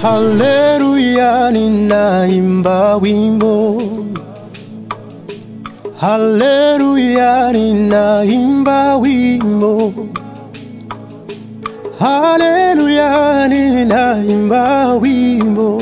Haleluya, ninaimba wimbo. Haleluya, ninaimba wimbo. Haleluya, ninaimba wimbo.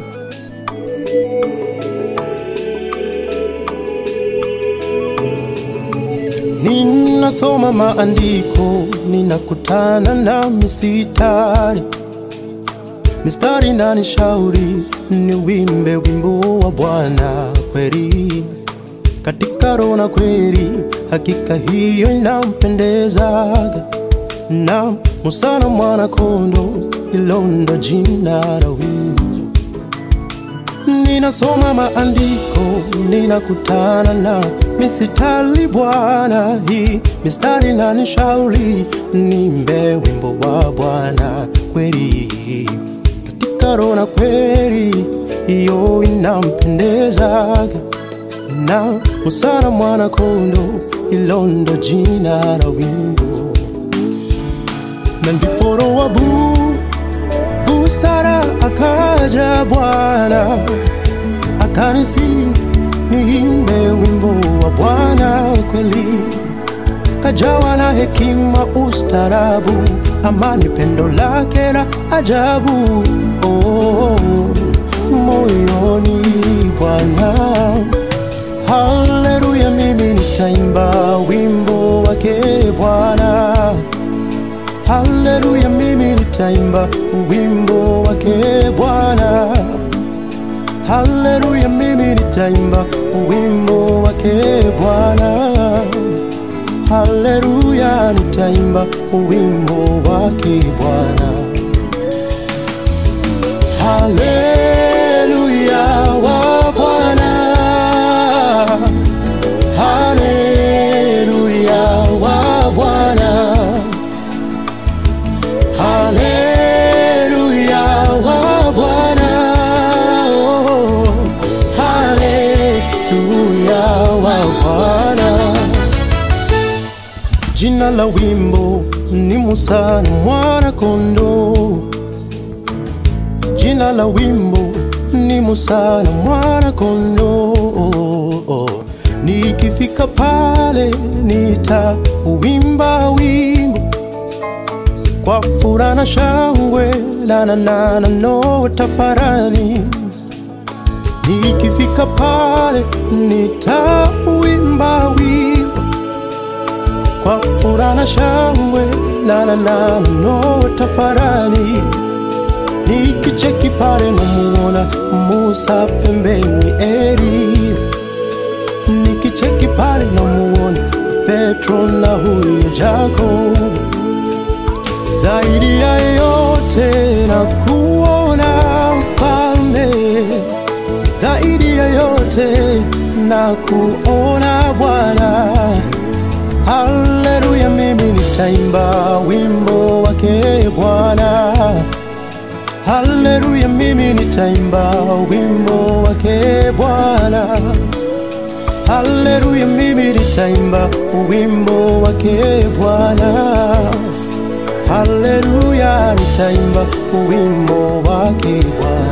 Ninasoma maandiko, ninakutana na mistari mistari na nishauri ni wimbe wimbo wa Bwana kweli, katika roho na kweli, hakika hiyo inampendezaga. Na Musa na mwana kondo, hilo ndo jina la wimbo. Ninasoma maandiko, ninakutana na mistari Bwana, hii mistari na nishauri nimbe wimbo wa Bwana kweli katika roho na kweli, hiyo inampendezaga. Na Musa na mwana kondo, hilo ndo jina la wimbo. Na ndipo roho wa bu busara akaja Bwana akanisi niimbe wimbo wa Bwana kweli, kajawa na hekima, ustarabu, amani, pendo lake la ajabu oh, moyoni Bwana. Haleluya, mimi nitaimba wimbo wake Bwana. Haleluya, mimi nitaimba wimbo wake Bwana. Haleluya, mimi nitaimba wimbo wake Bwana. Haleluya, nitaimba wimbo wake Bwana. Haleluya wa Bwana. Haleluya wa Bwana. Haleluya wa Bwana. Oh, Haleluya wa Bwana. Jina la wimbo ni Musa na mwana kondoo. Jina la wimbo ni Musa na mwana kondoo. Nikifika pale nitauimba wimbo kwa furaha na shangwe, la na na na no tafarani. Nikifika pale nitauimba wimbo kwa furaha na shangwe, la na na na no tafarani. Nikicheki pale namuona Musa pembeni Eli, nikicheki pale namuona Petro na huyu Yakobo. Zaidi ya yote na kuona mfalme, zaidi ya yote na kuona Bwana. Haleluya, mimi nitaimba wimbo wake Bwana. Haleluya, mimi nitaimba wimbo wake Bwana. Haleluya, mimi nitaimba wimbo wake Bwana. Haleluya, nitaimba wimbo wake Bwana.